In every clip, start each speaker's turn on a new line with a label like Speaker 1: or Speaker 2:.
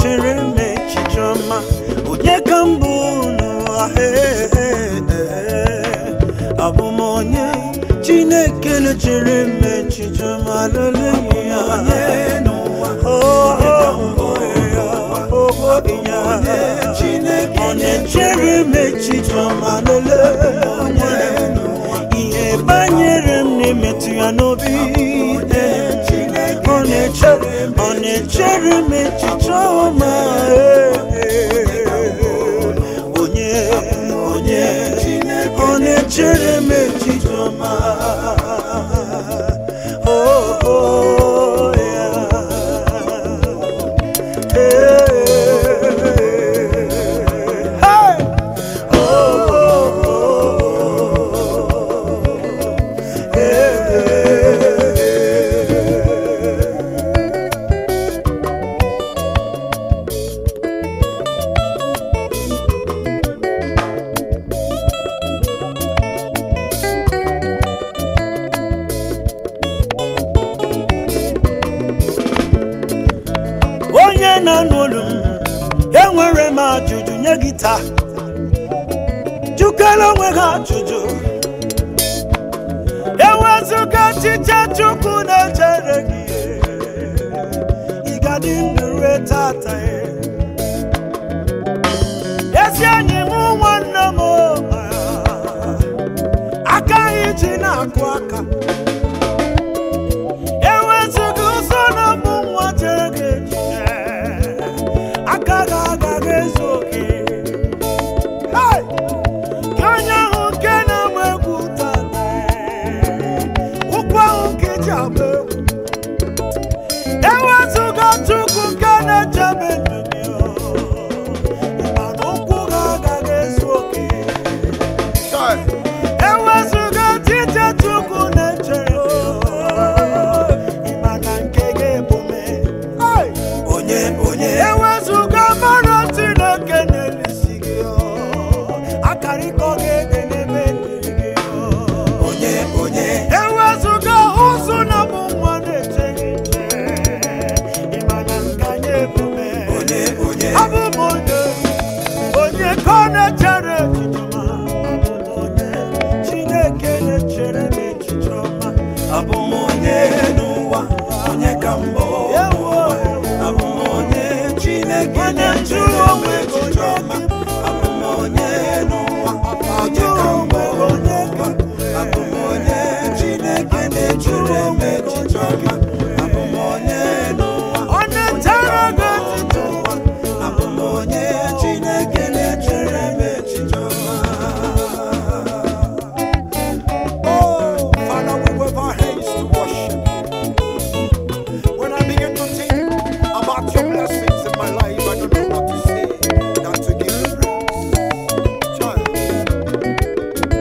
Speaker 1: na-echere m echiche ọma onye ka m bụ n'ụwa Ee, ee, ee. abụ m onye chineke na-echere m echiche ọma leleya ọ na-echere m echiche ọma lele ihe banyere m na-emetụ ya n'obi ọ na-echere ọ na-echere m echiche ọma onye onye ọ na-echere m echiche ọma Oh, oh, yeah. Hey! Hey! onye na-anụ olu m enwere m ajụjụ nye gị taa jụkere onwe ha ajụjụ ewezụga echiche chukwu na-echere gị ị ga-adị ndụ rue tata ezi enyi m nwanne m akaghị ji na-akụ aka ewezụga ụzọ na mbụ nwa chere gị echiche aka gị agaghị ezu oke Hey! Ka onye ahụ nke na-agba egwu tata ụkwụ ahụ nke ji agba egwu ewezụga chukwu nke na-echebe ndụ gị mana ụkwụ gị agaghị ezu oke ewezụga tite chukwu na-echere ịma na nke gị ebume onye onye ewezụga mara chineke na-elisi gị akarịkọ gị ege n'ebe ndiri gị onye onye ewezụga ụzụ na bụ nwa na-eche gị nche ịma na nke anyị ebume onye onye abụ m onye onye ka ọ na-echere echiche ọma abụ m onye chineke na-echere m echiche ọma abụ m onye n'ụwa onye ka mbụ abụ m onye chineke na-echere m echiche ọma abụ m onye n'ụwa onye ka mbụ onye ka abụ m onye chineke na-echere m echiche ọma abụ m onye n'ụwa ọ na-echere gị echiche ọma abụ m onye chineke na-echere m echiche ọma
Speaker 2: Oh, Father, we wave our hands to worship. When I begin to think about your blessings in my life, I don't know what to say than to give you praise. Child.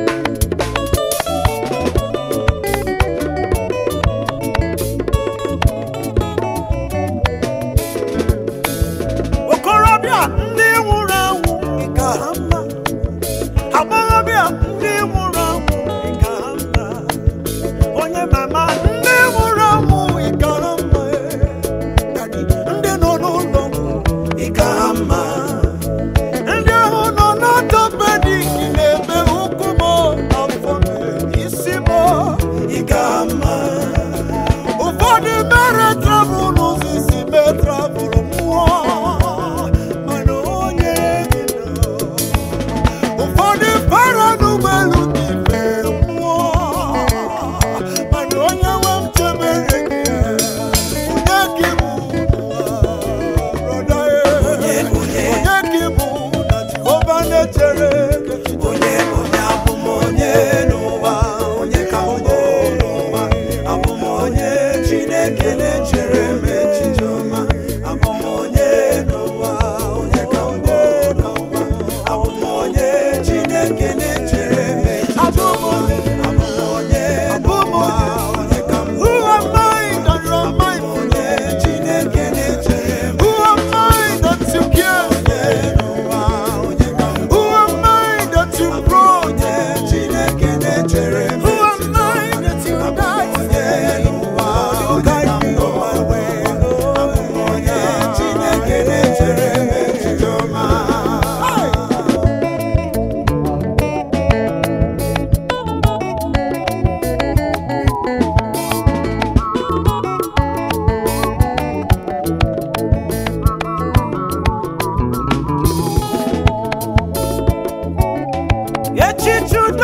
Speaker 1: okorobịa ndị nwụrụ anwụ ịka ha mma agbọghọbịa ndị nwụrụ anwụ ịka ha mma onye mama ndị nwụrụ anwụ ịka ha mma Daddy, ndị nọ n'ụlọ ọgwụ ịka ha mma ndị ahụ nọ n'ọtọpedik na-eme ụkwụ m afọ m isi m ịka ha mma ụfọdụ mere travel n'ụzọ isi mee travel mmụọ mana onye gị nọ ụfọdụ para n'ụgbọelu gị fee mmụọ mana onye nwe m chebere gị onye gị bụ brọda onye gị bụ na jehova na-echere gị
Speaker 3: onye onye abụ m onye n'ụwa onye ka onye n'ụwa abụ m onye chineke na-echere m echiche ọma abụ m onye n'ụwa onye ka onye n'ụwa abụ m onye chineke na-echere m echiche
Speaker 1: abụ m onye
Speaker 3: abụ m onye n'ụwa onye ka m
Speaker 1: Who am I that you are mindful
Speaker 3: onye chineke na-echere m
Speaker 1: Who am I that you care
Speaker 3: onye n'ụwa onye ka m
Speaker 1: Who am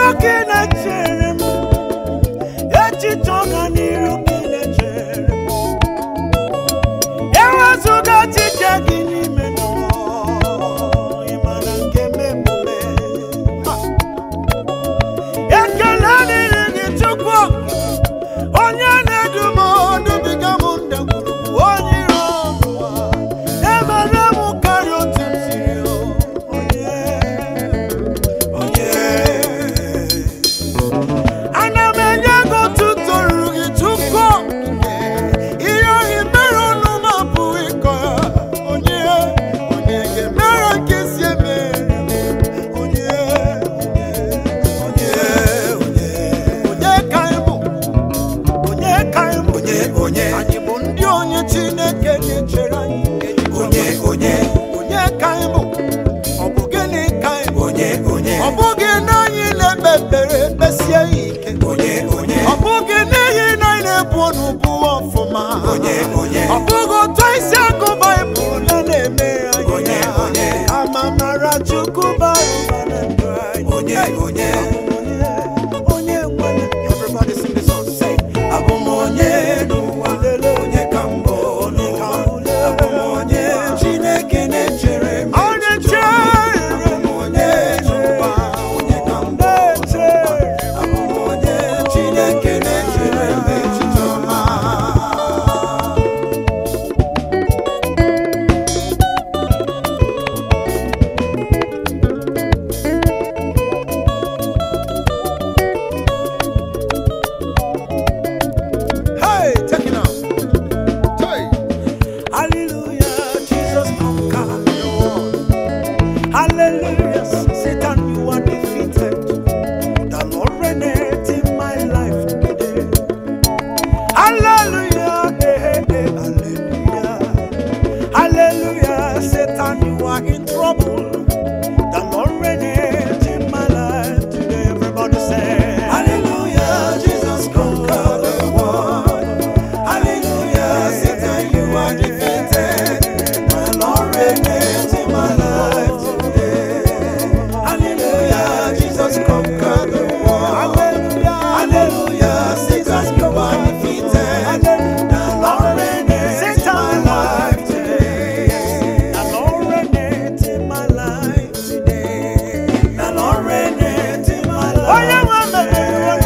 Speaker 1: ka ị na-echere m echiche ọganiru ka ị na-echere m ewezụga echiche gị n'ime mmụọ ịmara nke memume ekele dịrị gị chukwu onye na-edu m odubiga m ndagwurugwu onye iro ọnwụwa emere m karịa otu m siri o. onye onye ana m enye gị otuto ruru gị chukwu ihe ohi mere ọnụ m abụghị ịkọ ya onye onye ga-emere nke si emere onye onye onye onye ka ị bụ onye ka ị bụ
Speaker 3: onye onye
Speaker 1: anyị bụ ndị onye chineke na-echere anyị
Speaker 3: onye onye
Speaker 1: onye ka ị bụ ọ bụ gịnị ka ị bụ
Speaker 3: onye onye
Speaker 1: ọ bụghị na anyị na-ekpe ekpere kpesie ya ike
Speaker 3: onye onye
Speaker 1: ọ bụghị n'ihi na anyị na-ebu ọnụ bụ ọfụma
Speaker 3: onye onye
Speaker 1: ọ bụghị otu isi agụ baịbụl na na-eme anyị
Speaker 3: Onye, onye.
Speaker 1: ama mara chukwu bara ụba na ndụ anyị
Speaker 3: onye onye
Speaker 1: onye nwere everybody sing the song say
Speaker 3: abụ m onye n'ụwa onye ka mbụ n'ụwa abụ m onye chineke na-echere m
Speaker 1: onye
Speaker 3: echiche
Speaker 1: chere
Speaker 3: abụ m onye n'ụwa onye ka mbụ n'ụwa abụ m onye chineke na-echere m echiche ọma
Speaker 2: Hey, take it now. Hey.
Speaker 1: Hallelujah, Jesus conquered the world. Hallelujah, Satan, you are defeated. The Lord reigneth in my life today. Hallelujah, eh, eh, eh, hallelujah. Hallelujah, Satan, you are in trouble. The Lord reigneth in my life today. Everybody say,
Speaker 3: Hallelujah, Jesus conquered the world. Hallelujah, Satan, you are defeated. The Lord reigns in my life today. Hallelujah, Jesus conquered the world. Hallelujah, Satan, you are defeated. The Lord reigns in my life today.
Speaker 1: The Lord reigneth in my life today.
Speaker 3: The Lord reigns in my
Speaker 1: Onye
Speaker 3: life
Speaker 1: nwe mmemme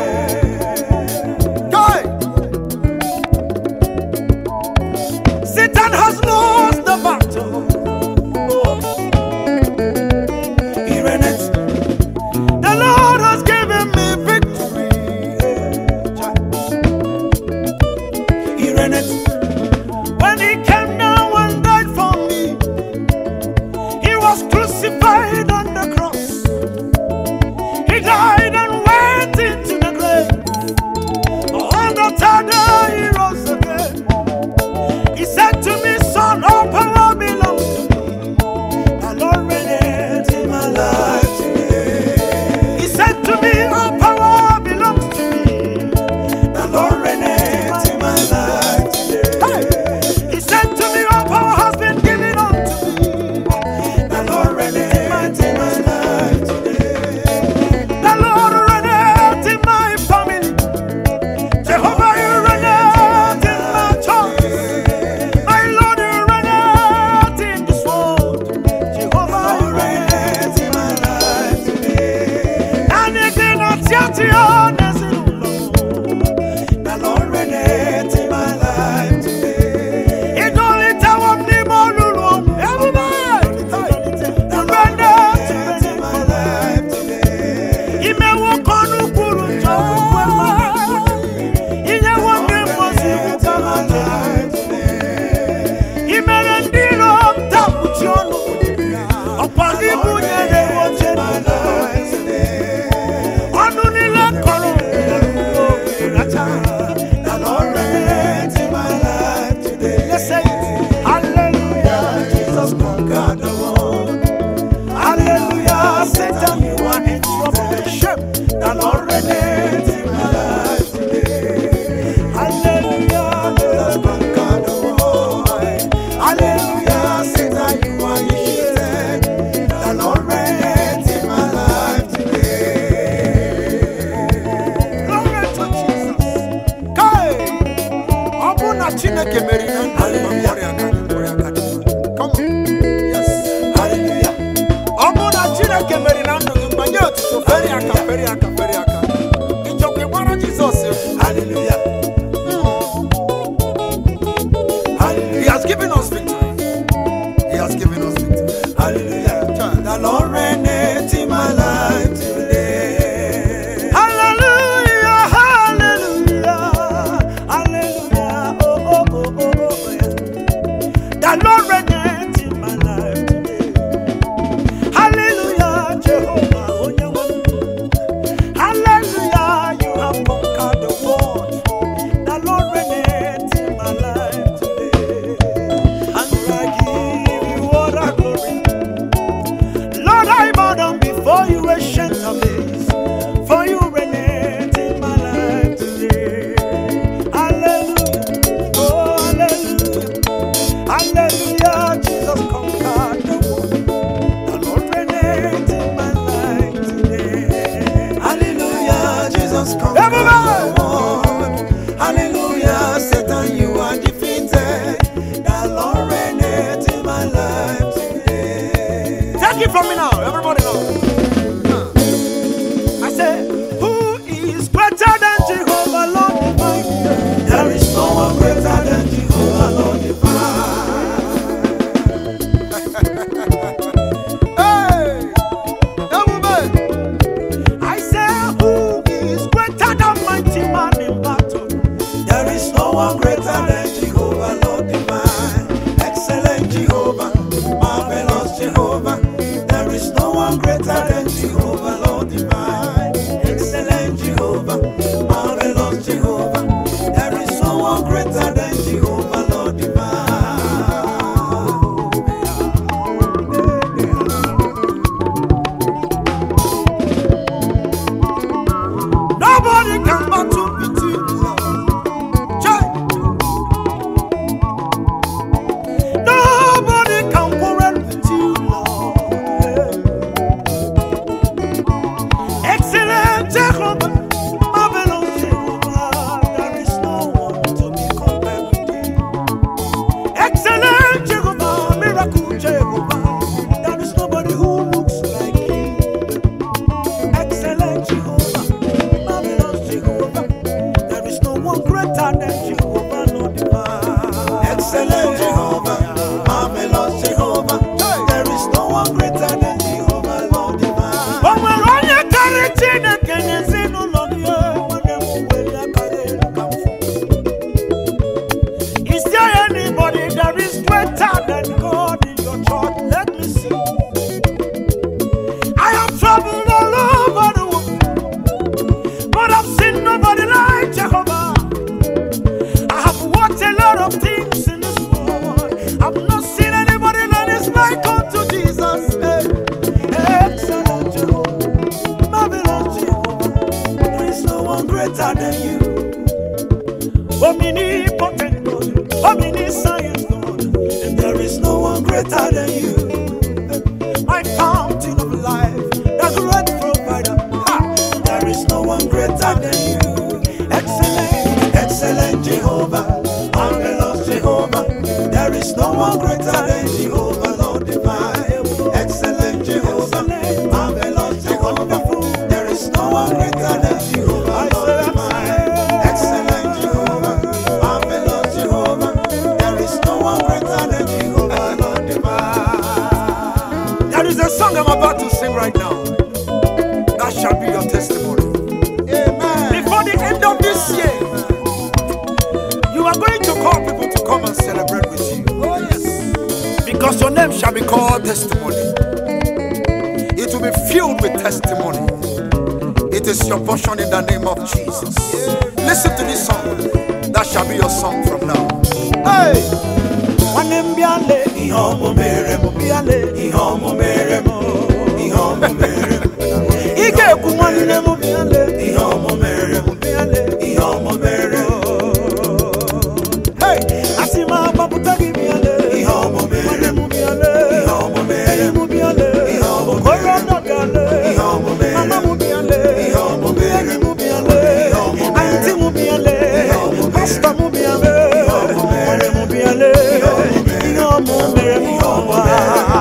Speaker 2: Guy.
Speaker 1: Satan has lost the battle.
Speaker 3: He reigneth.
Speaker 1: The Lord has given me victory.
Speaker 3: He reigneth.
Speaker 1: When He came down and died for me, He was crucified on the cross. He died and went into the grave. On the third day, He rose again. He said to me, Son, all power belongs to me. The Lord reigneth in my life today. He said to me, All power belongs to me.
Speaker 3: The Lord reigns in my life today.
Speaker 1: He said to me, All power has been given unto me.
Speaker 3: The Lord reigns in my life today.
Speaker 1: The Lord reigneth in my family. Jehovah, you reigneth in my church. My Lord, you reigneth in this world. Jehovah, you reigneth in my life today. Anything that's yet to honest in
Speaker 3: The Lord reigns in my life today.
Speaker 1: It's only time of the morning. Everybody,
Speaker 3: The Lord
Speaker 1: reigneth
Speaker 3: reigns in my life today.
Speaker 1: imewo kọnụ kwuru njọ kwukwe inyewo ndị mmosi
Speaker 3: In my life today.
Speaker 1: imere ndị iro dapụchi ọnụ ọkwa gị bunyere oche
Speaker 3: My life today.
Speaker 1: ọnụ niile kọrọ racha
Speaker 3: The Lord reigns in my life today.
Speaker 1: Let's say it. Hallelujah,
Speaker 3: Jesus conquered the world.
Speaker 1: hallelujah, Satan, you are in trouble. Shame.
Speaker 3: The Lord reigns in my life today.
Speaker 1: Hallelujah,
Speaker 3: Jesus conquered the world. Hallelujah, Satan, you are defeated. The Lord reigns in my life today.
Speaker 2: so feri aka feri aka feri aka ịchọkwa ịgbara jizọs egwu
Speaker 3: Hallelujah.
Speaker 2: he has given us victory he has given us victory
Speaker 3: Hallelujah. The Lord reigneth in my life today.
Speaker 1: Hallelujah, hallelujah, hallelujah. Oh, oh, oh, oh, oh, yeah. The Lord reigneth in my life today. Hallelujah, Jehovah, oh, yeah, one. Hallelujah, you have conquered the world. The Lord reigneth in my life today. And I give you all the glory. Lord, I bow down before you, ancient of days, for you reigned in my life today. Hallelujah, oh hallelujah, hallelujah, Jesus conquered the world. The Lord reigned in my life today.
Speaker 3: Hallelujah. Jesus conquered
Speaker 1: Everybody.
Speaker 3: the world. Hallelujah. Satan, you are defeated. The Lord reigneth in my life today.
Speaker 2: take it from me now everybody now
Speaker 1: I say, Who is greater than Jehovah, Lord Almighty?
Speaker 3: There is no one greater than Jehovah, Lord divine.
Speaker 2: hey ebube
Speaker 1: I say, Who is greater than mighty man in battle?
Speaker 3: There is no one greater than Jehovah, Lord divine. Excellent Jehovah, marvelous Jehovah. There is no one greater than Jehovah, Lord divine. Excellent Jehovah, marvelous Jehovah. There is no one greater than Jehovah, Lord divine.
Speaker 1: Nobody can battle between you, Lord. Chai. Nobody can quarrel with you, Lord. Excellent Jehovah, marvelous Jehovah, there is no one to be compared with you. Excellent Jehovah, miracle Jehovah, there is nobody who looks like you. Excellent Jehovah, marvelous Jehovah. There is no one greater than Jehovah, Lord divine.
Speaker 3: Excellent Jehovah, marvelous Jehovah. There is no one greater than Jehovah, Lord divine.
Speaker 1: O nwere onye karịrị Chineke n'ezinụlọ gị nwanne m were akara elu ka mfu. Is there anybody that is greater than God in your church? Let me see. I have traveled all over the world, but I've seen nobody like Jehovah. I have watched a lot of things in this world. I've not seen anybody that is like unto Jesus. Hey, excellent Jehovah, marvelous Jehovah.
Speaker 3: There is no one greater than you.
Speaker 1: Omnipotent God, omniscient God,
Speaker 3: And there is no one greater than you.
Speaker 1: my fountain of life, the great provider. Ha!
Speaker 3: There is no one greater than you. Excellent, excellent Jehovah, marvelous Jehovah. There is no one greater than Jehovah, Lord divine. Excellent Jehovah, marvelous Jehovah. There is no one greater than Jehovah, Lord divine. Excellent Jehovah, marvelous Jehovah. There is no one greater than Jehovah, Lord divine.
Speaker 2: there is a song i'm about to sing right now that shall be your testimony
Speaker 3: Amen.
Speaker 2: before the end of this year you are going to call people to come and celebrate with you
Speaker 3: Oh yes.
Speaker 2: because your name shall be called testimony. It will be filled with testimony. It is your portion in the name of Jesus. Listen to this song. That shall be your song from now. Hey!
Speaker 1: nwanne m bịale
Speaker 3: Ihe ọmụ mere m,
Speaker 1: bịale
Speaker 3: ihe ọmụ mere m, ihe ọmụ mere m,
Speaker 1: ị ga-ekwu nwanne m bịale
Speaker 3: ihe ọmụ mere m,
Speaker 1: bịale
Speaker 3: ihe ọmụ mere m,
Speaker 1: Hey! asị m agbapụta gị bịale
Speaker 3: ihe ọmụ mere
Speaker 1: nwanne
Speaker 3: m,
Speaker 1: m bịale
Speaker 3: ihe ọmụ mere
Speaker 1: enyi
Speaker 3: m,
Speaker 1: m bịale
Speaker 3: Ihe ọmụ
Speaker 1: okoro nọ bịale
Speaker 3: ihe ọmụ mere m,
Speaker 1: mama m bịale
Speaker 3: Ihe ọmụ mere
Speaker 1: enyi
Speaker 3: m,
Speaker 1: m bịale
Speaker 3: Ihe ọmụ mere m,
Speaker 1: antị m bịale
Speaker 3: Ihe ọmụ mere m,
Speaker 1: pastọ m bịale
Speaker 3: ọmụ mere m,
Speaker 1: nwanne m bịale
Speaker 3: Ihe ọmụ mere m,
Speaker 1: ihe ọmụ mere m
Speaker 3: Ihe ọmụ
Speaker 1: ọma
Speaker 3: mere m,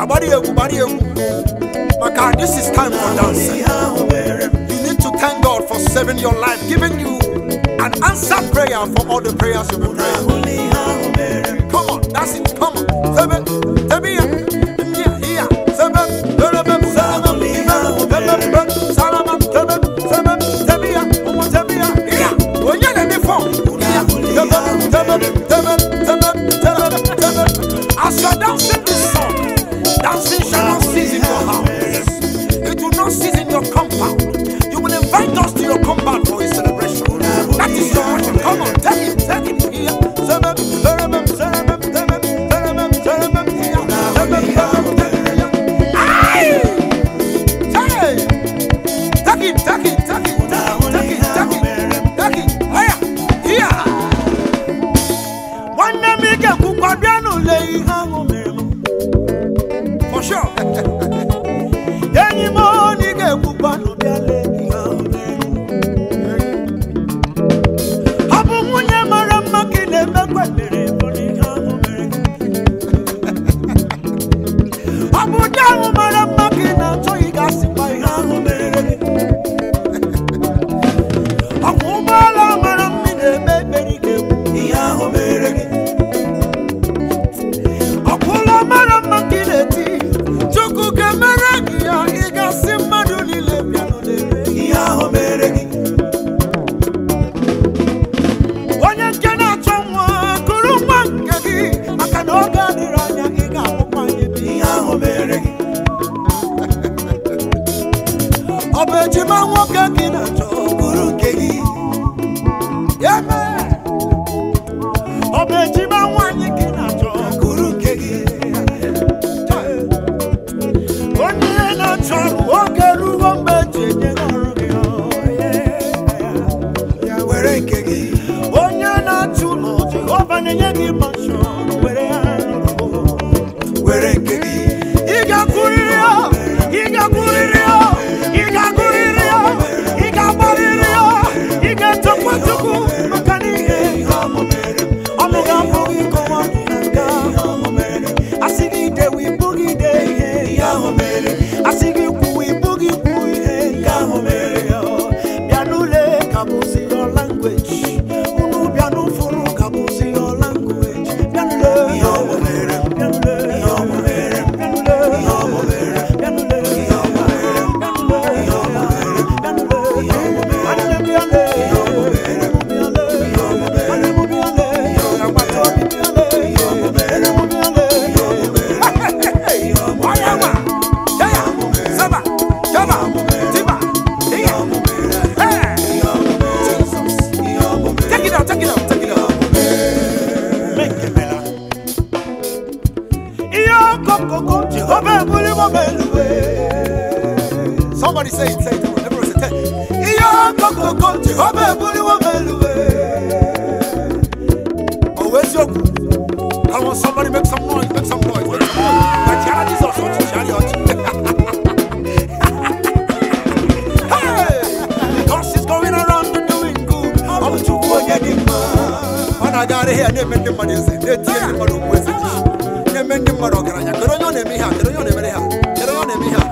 Speaker 2: gbara egwu gbara egwu maka this is time for dancing you need to thank God for saving your life giving you an answered prayer for all the prayers you've been praying come on that's it come on sebe sebe ya here here sebe sebe sebe sebe salama sebe sebe sebe ya omo sebe ya here onye na me phone here sebe sebe sebe sebe sebe sebe as you are dancing this song dancing shall not cease in your house it will not cease in your compound you will invite us to your compound for a celebration that is your worship come on take it take it here sebe sebe sebe sebe sebe sebe here sebe sebe Aye! Hey! Take it, take it, take it, take it, take it, take it. Higher, here.
Speaker 1: nwanne m ike kwukwa bịa n'ụlọ ihe ahụ mere m
Speaker 2: For sure.
Speaker 1: enyi m onye ga-ekwukwa n'ụbịa lee ihe ahụ mere m ọ bụ nwunye mara mma ka ị na-emekwa mere bụ n'ihe ahụ mere gị ọ bụ di ahụ mara mma ka ị na-achọ ị ga-asịkwa ihe ahụ mere gị ọ bụ ụgbọala mara mma ị na-eme ekpere ị ga-ekwu ihe ahụ mere gị ọ bụ ụlọ mara mma ka ị na-eti chukwu ga-emere gị ya ị ga-asị mmadụ niile bịanụ lere ihe ahụ mere gị onye nke na-achọ nwa kụrụ nwa nke gị maka na oge adịrị anya ị ga-ahụkwa anyị bụ ihe ahụ mere gị ọ bụ ejima nwoke ka ị na-achọ kụrụ nke gị Amen. ọ bụ ejima nwaanyị ka ị na-achọ kụrụ nke gị onye na-achọ ọrụ oge ruo mgbe eji enye gị ọrụ gị ọ, yeah.
Speaker 2: Were nke gị.
Speaker 1: onye na-achụ ụlọ jehova na-enye gị manshọn were ya
Speaker 2: Were nke gị.
Speaker 1: ị ga-akwụrịrị ya ị ga-akwụrịrị ya ị ga-agụrịrị ya ị ga-agbarịrị ya ị ga-etokwa chukwu maka n'ihe ọnụ ga-abụ gị kọwa nga asị gị dewe ibu gị de ihe asị gị kwuwe ibu gị kwu ihe nke ahụ mere ya bịa n'ụlọ ka bụzi your language unu bịa n'ụfụrụ ka bụzi your language bịa n'ụlọ bịa n'ụlọ bịa n'ụlọ bịa n'ụlọ bịa n'ụlọ nwanne m bịa lee bịa lee nwanne m bịa lee agbata obi bịa lee enyi m bịa lee
Speaker 2: Onye nwa. Yaya. Saba. Yaba. Tiba. Ihe. Hey. Jesus. Take it out, take it out, take it out.
Speaker 1: mekemela ihe ọkọkọkọ jehova ebuliwo m eluwe
Speaker 2: Somebody say it, say it. Everyone say it.
Speaker 1: ihe ọkọkọkọ jehova ebuliwo m eluwe
Speaker 2: Oh, where's your I want somebody make some noise, make some noise, make some noise. Like Chiara Jesus, what you chariot. Hey!
Speaker 1: because he's going around and doing good ọ bụ chukwu onye dị mma
Speaker 2: Ọ na-agagharị ihe a na-eme ndị mmadụ eze, na-etinye ndị mmadụ okwu eze n'isi. na-eme ndị mmadụ ọgaranya. Kedu onye ọ na-eme ihe a? Kedu onye ọ na-emere ha? Kedu onye ọ na-eme ihe a?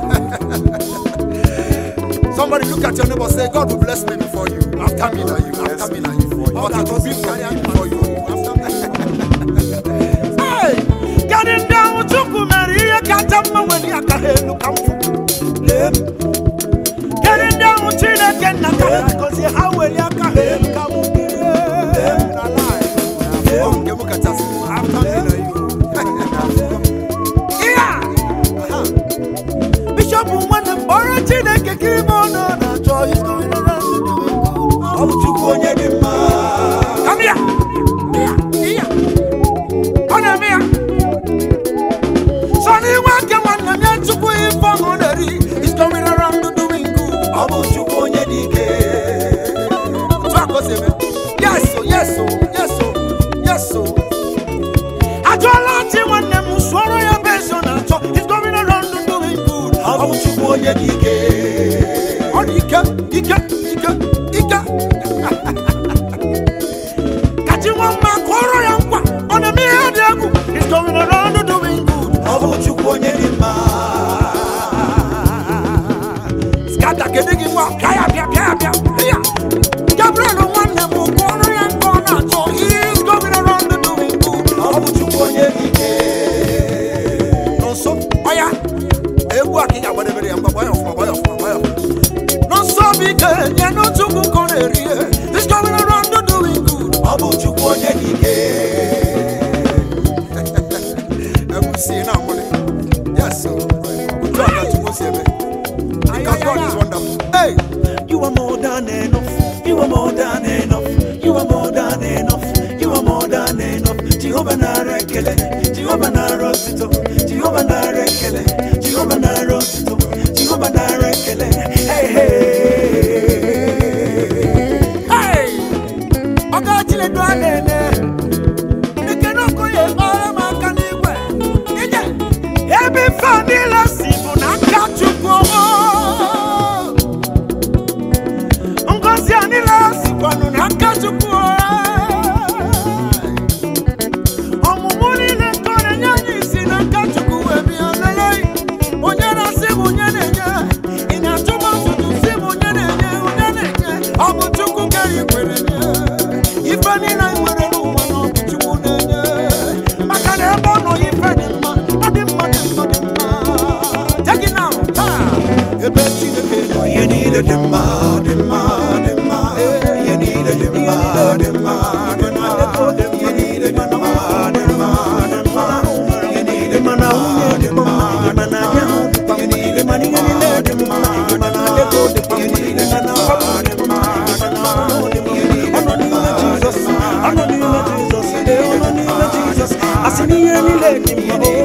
Speaker 2: Somebody look at your neighbor say, God will bless me before you. After me, now you. After me, now you. But it will be for me before you. After me.
Speaker 1: Hey! Gadị ndị ahụ chukwu mere ihe kacha mma nwere aka ha elu ka m fụ lee m Gadị ndị ahụ chineke nna ka ha gọzie ha were aka ha elu ka m bilie
Speaker 2: Oh, nke m kachasị. After me, now you.
Speaker 1: ihe a bishọp nwanne m kpọrọ chineke ka ime ọnụ ọ na-achọ He's going around doing good. ọ bụ chukwu onye dị mma
Speaker 2: Come here. Here. Here. Ọ na-eme ya.
Speaker 1: sọ n'inwe aka nwanne m ya chukwu ife ọṅụ na-eri He's going around doing good. ọ bụ chukwu onye dị ike
Speaker 2: Otu a ka o si eme. Yes, oh, yes, oh, yes, oh, yes, oh.
Speaker 1: ajụọla chi nwanne m sụọrọ ya bụ ezi ọ na-achọ He's going around doing good. ọ bụ chukwu onye dị ike
Speaker 2: Ọ dị ike, ike, ike, ike.
Speaker 1: ka chi nwa mma kụọrọ ya nkwa ọ na-eme ihe dị egwu He's going around doing good. ọ bụ chukwu onye dị mma
Speaker 3: jehova nara ekele jehova nara otito jehova nara ekele jehova nara otito jehova nara ekele hey, hey.
Speaker 1: Hey! Ọga Chinedu a na-ene Ekene Okoye kpọrọ m aka n'igwe Ije! Ebe ife a niile si bụ n'aka Chukwu Ngozi a niile sikwanụ n'aka Chukwu Ọmụmụ niile nke ọ na-enye anyị si n'aka Chukwu wee bịa lele onye na-asị m onye na-enye ị na-achụ m ọtụtụ si m onye na-enye onye na-enye ọ bụ Chukwu kere ikwere nye ife niile anyị nwere n'ụwa na ọ bụ Chukwu na-enye maka na ebe ọ nọ ife dị mma ọ dị mma dị mma dị mma Take it now. Ha!
Speaker 3: ebe chineke nọ ihe niile dị mma dị mma dị mma ihe niile dị mma dị mma dị mma ihe niile dị mma dị mma dị mma ihe niile dị mma dị mma dị mma ihe niile dị mma dị mma dị mma ihe niile dị mma dị mma dị mma ihe niile
Speaker 1: Ọ nọ n'ime Jizọs, ọ nọ n'ime Jizọs, ee, ọ nọ n'ime Jizọs. Asị na ihe niile dị mma,